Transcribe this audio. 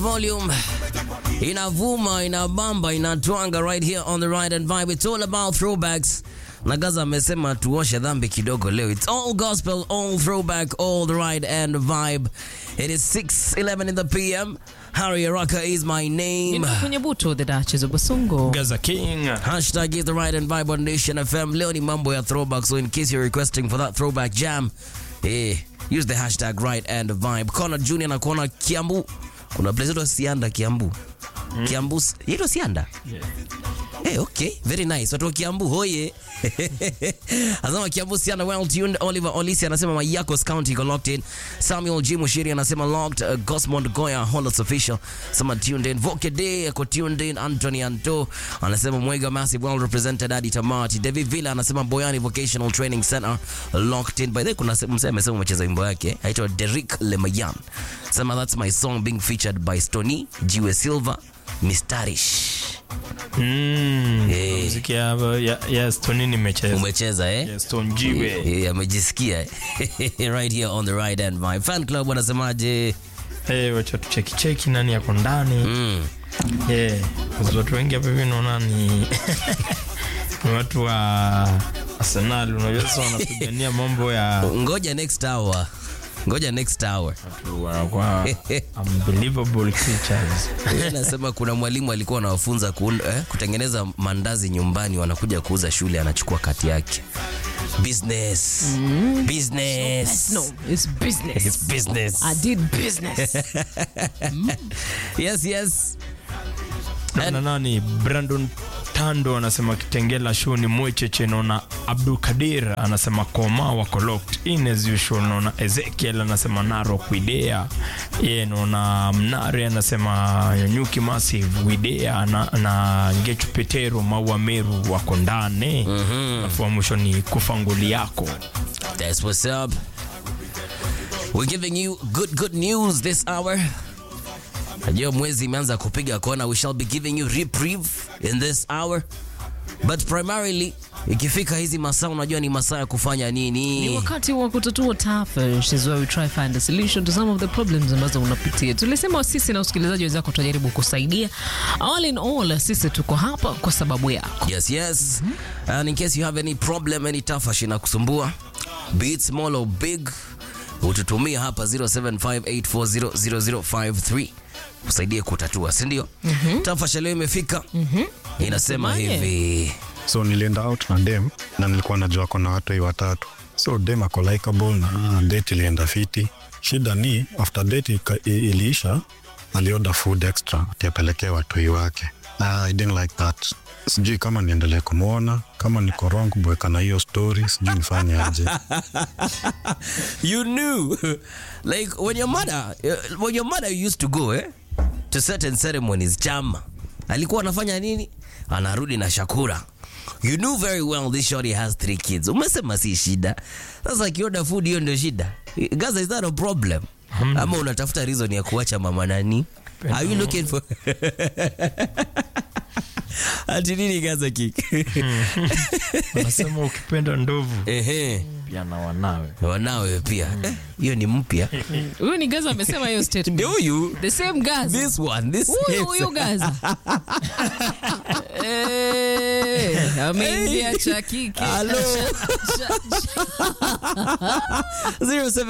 volume inavuma inabamba inatwanga right here on the right and vibe it's all about throwbacks na gaza amesema tuoshe dhambi kidogo leo it's all gospel all throwback all the right and vibe it is 6:11 in the pm harry araka is my name Nina kwenye buto the Duchess of Basungo. Gaza King. Hashtag is the right and vibe on Nation FM. Leo ni mambo ya throwback, so in case you're requesting for that throwback jam, eh, use the hashtag right and vibe. Connor Junior na kuona Kiambu. Kuna place ito Sianda Kiambu. Kiambu, ito Sianda? Hey, okay, very nice. Watu wa Kiambu hoye. Anasema Kiambu Sianda well tuned. Oliver Olisi anasema Mayakos County iko locked in. Samuel G Mushiri anasema locked. Uh, Gosmond Goya Hollis official anasema tuned in. Voke Day ako tuned in. Anthony Anto anasema Mwega Massive well represented. Adi Tamati. David Villa anasema Boyani Vocational Training Center locked in. By the way, kuna se- msee amesema umecheza wimbo yake aitwa Derrick Lemayan. Sema that's my song being featured by Stony Jiwe Silva Mistarish. Mm. Eh. Muziki ya, ya, ya Stone nimecheza. Umecheza eh? Ya Stone Jiwe. Eh, amejisikia eh? right here on the right hand my fan club wanasemaje Eh, wacha tucheki cheki nani yako ndani. mm. Eh, kwa watu wengi hapa hivi naona ni ni watu wa Arsenal unajua sasa wanapigania mambo ya ngoja next hour ngoja next hour watu wanakuwa unbelievable creatures. Yeye anasema kuna mwalimu alikuwa anawafunza kuunda- eh, kutengeneza mandazi nyumbani wanakuja kuuza shule anachukua kati yake business business No, it's business. It's business I did business. yes yes na nani Brandon Tando anasema Kitengela show ni mwecheche naona Abdul Kadir anasema koma wako locked in as usual naona Ezekiel anasema Narok Widea ye naona Mnare anasema Nyanyuki Massive Widea na, na Ngechu Petero Maua Meru wako ndani alafu wa mwisho ni kufanguli yako That's what's up. We're giving you good good news this hour. Najua mwezi imeanza kupiga kona. We shall be giving you reprieve in this hour. But primarily ikifika hizi masaa unajua ni masaa ya kufanya Ni nini? wakati wa kutatua tafa is where we try find a solution to some of the problems ambazo unapitia. Tulisema sisi na usikilizaji wenzako tutajaribu kusaidia. All in all, sisi tuko hapa kwa sababu yako. Yes, yes. And in case you have any problem, any tafash inakusumbua, be it small or big, ututumia hapa 0758400053 usaidie kutatua, si ndio? Tafasha leo imefika. Inasema Inasemaje? hivi. so nilienda out na dem na nilikuwa najua kona watu hii watatu so dem ako likable na date ilienda fiti shida ni after date ika- i- iliisha alioda food extra atiapelekee watoi wake Ah, I didn't like that sijui kama niendelee kumwona kama niko wrong kubweka na hiyo story sijui nifanye aje you knew like when your mother uh, when your mother used to go eh, to certain ceremonies chama alikuwa anafanya nini anarudi na shakura you knew very well this shorty has three kids umesema si shida sasa akioda food hiyo ndio shida gaza is that a problem ama unatafuta reason ya kuacha mama nani are you looking for ati nini gaza kik anasema ukipenda ndovu ehe pia na wanawe wanawe pia Eh, hiyo ni mpya Huyu ni Gaza amesema hiyo statement. ndio huyu The same Gaza. this one this Huyu is- huyu Gaza. Eh, ameingia cha kike. Hello. Cha- cha- 07